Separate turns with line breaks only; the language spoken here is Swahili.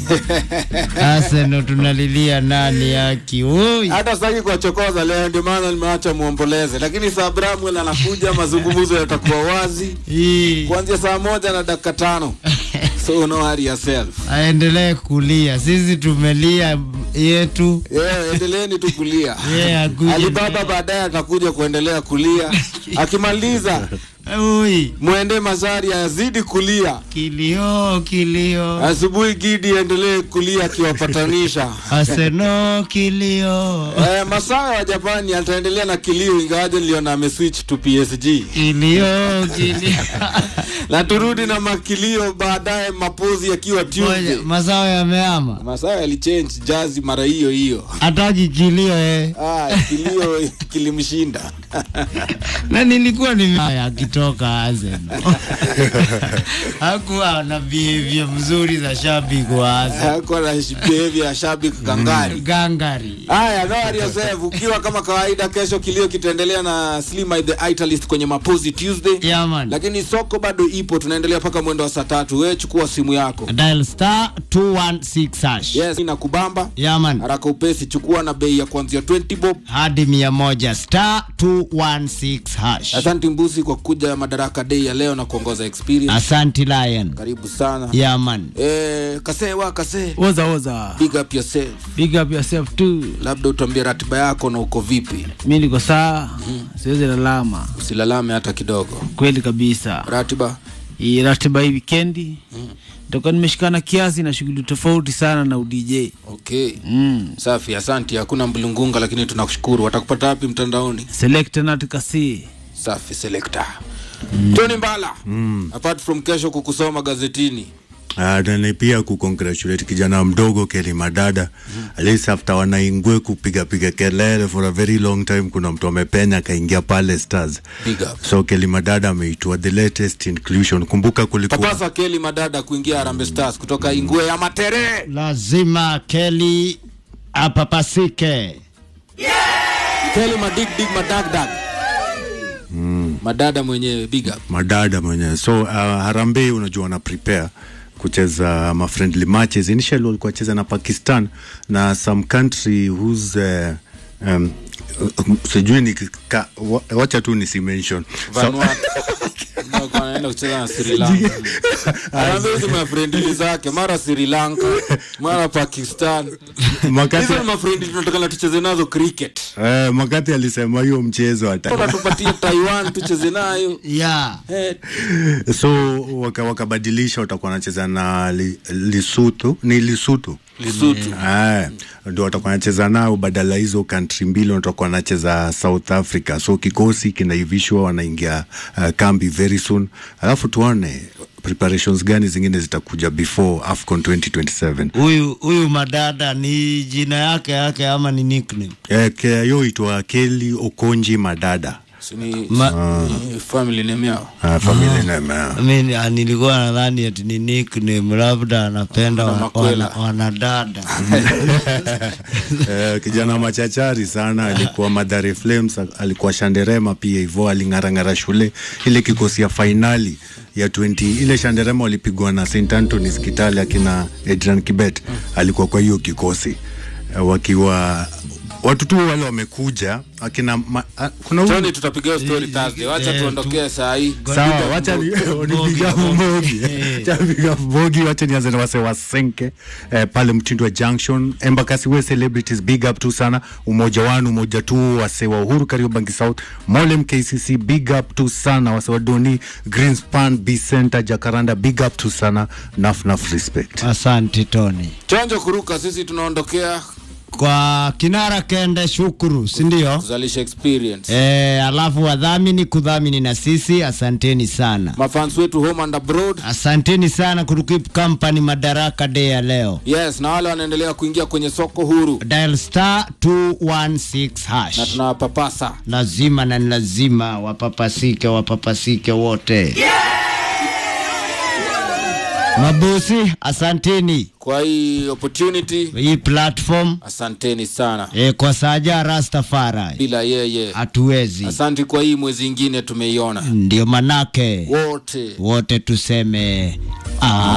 Arsenal tunalilia nani yaki oi
hata sitaki kuwachokoza leo, ndio maana nimeacha muomboleze, lakini saa Bramwell anakuja, mazungumzo yatakuwa wazi
hii
kuanzia saa moja na dakika tano so no worry yourself.
aendelee kulia, sisi tumelia yetu
Yeah, endeleeni tu kulia.
yeye akuje
Alibaba baadaye atakuja kuendelea kulia, akimaliza
oi
mwende Mazari azidi kulia,
kilio kilio
asubuhi Gidi aendelee kulia akiwapatanisha.
Arsenal kilio
Eh, Masawa wa Japani ataendelea na kilio, ingawaje niliona ameswitch to PSG
kilio kilio
na turudi na makilio baadaye, mapozi yakiwa Tuesday.
Ngoja, mazao yameama
Masawa yalichange jazi mara hiyo hiyo.
hataki kilio eh.
Ah, kilio kilimshinda.
na nilikuwa ni akitoka Arsenal hakuwa na behavior mzuri za shabiki wa Arsenal
Hakuwa na behavior ya shabiki kangari.
gangari
Haya, no worry yourself. Ukiwa kama kawaida, kesho kilio kitaendelea na Slimy the Italist kwenye Mapozi Tuesday.
yeah, man.
Lakini soko bado ipo, tunaendelea mpaka mwendo wa saa tatu. Wewe chukua simu yako.
dial star 216 hash
Yes, ina kubamba
yeah, man.
haraka upesi, chukua na bei ya kuanzia 20 bob.
hadi mia moja star 216 hash
Asante Mbusi kwa kuja Madaraka Day ya leo na kuongoza experience.
asanti lion
Karibu sana.
yeah, man.
Eh, kasee wa kasee,
Oza oza.
big up yourself.
Big up yourself too.
Labda utuambie ratiba yako na uko vipi,
Mi niko saa, siwezi lalama.
usilalame hata kidogo.
Kweli kabisa.
Ratiba
Hii ratiba hii wikendi nitakuwa nimeshikana kiasi na shughuli tofauti sana na udj.
okay.
Mm.
Safi, asante. Hakuna mlungunga, lakini tunakushukuru. Watakupata wapi mtandaoni?
Select not kasi.
Safi selector. Tony Mbala. Apart from kesho kukusoma gazetini.
Uh, na pia kucongratulate kijana mdogo Kelly Madada mm. at least after wanaingwe kupiga piga kelele for a very long time, kuna mtu amepenya akaingia pale Stars.
Big up.
So Kelly Madada ameitwa the latest inclusion. Kumbuka kulikuwa
Papasa Keli Madada kuingia Harambee Stars kutoka Ingwe ya Matere.
lazima keli apapasike
Keli Madig Dig Madagdag. Madada mwenyewe big up.
Madada mwenyewe. So uh, Harambee unajua wana prepare kucheza ma friendly matches. Initially walikuwa wacheza na Pakistan na some country whose uh, um, uh, sijui ni ka, wa, wacha tu nisi mention so,
Vanuatu. Ndio kwa anaenda kucheza na Sri Lanka. Harambee hizo mafrendi zake mara Sri Lanka, mara Pakistan.
Makati,
Hizo ni mafrendi tunataka tucheze nazo cricket.
eh, Makati alisema hiyo mchezo
Toka
hata
tupatie Taiwan tucheze nayo.
yeah.
Eh,
so waka- wakabadilisha watakuwa wanacheza na li, Lesotho ni Lesotho
Lesotho.
Eh, ndio watakuwa wanacheza nao badala hizo country mbili watakuwa wanacheza South Africa. So kikosi kinaivishwa, wanaingia uh, kambi very soon, alafu tuone preparations gani zingine zitakuja before AFCON 2027.
huyu huyu madada ni jina yake yake ama ni nickname
Eh, ke- hiyo itwa Kelly Okonji Madada.
Si ni
Ma-
ni family name yao.
Uh, family name. eh.
Mimi ah, nilikuwa nadhani ati ni nickname labda anapenda
Wana
wa-
makwela.
wana- wanadada
Eh, kijana machachari sana alikuwa Madare Flames, alikuwa Shanderema pia hivyo, aling'arang'ara shule ile kikosi ya fainali ya 20 ile Shanderema walipigwa na St Anthony's Kitale, akina Adrian Kibet alikuwa kwa hiyo kikosi eh, wakiwa watu tu wale wamekuja akina ma, a, kuna huyu-
Tony tutapiga hiyo story Thursday. Wacha
eh,
tuondokee saa hii.
Sawa, wacha ni- nipiga mbogi Wacha nipiga mbogi, wacha nianze na wase wasenke eh, pale Mtindwa Junction, Embakasi we celebrities, big up tu sana, umoja wanu umoja tu, wase wa Uhuru Kariobangi South, Molem KCC, big up tu sana, wase wa Doni Greenspan, B Center, Jacaranda, big up tu sana, naf naf respect.
asante Tony
Chonjo kuruka, sisi tunaondokea
kwa kinara kende shukuru sindio
kuzalisha experience.
e, alafu wadhamini kudhamini na sisi asanteni sana
Mafans wetu home and abroad.
asanteni sana kutukip company madaraka day ya leo
Yes, na wale wanaendelea kuingia kwenye soko huru
dial star 216 hash
na tunawapapasa.
lazima na ni lazima wapapasike wapapasike wote mabosi asanteni
Kwa hii opportunity,
hii platform
asanteni sana.
e, kwa saja rastafari
Bila yeye,
hatuwezi
asante kwa hii mwezi ingine tumeiona
ndio manake
wote.
wote tuseme ah.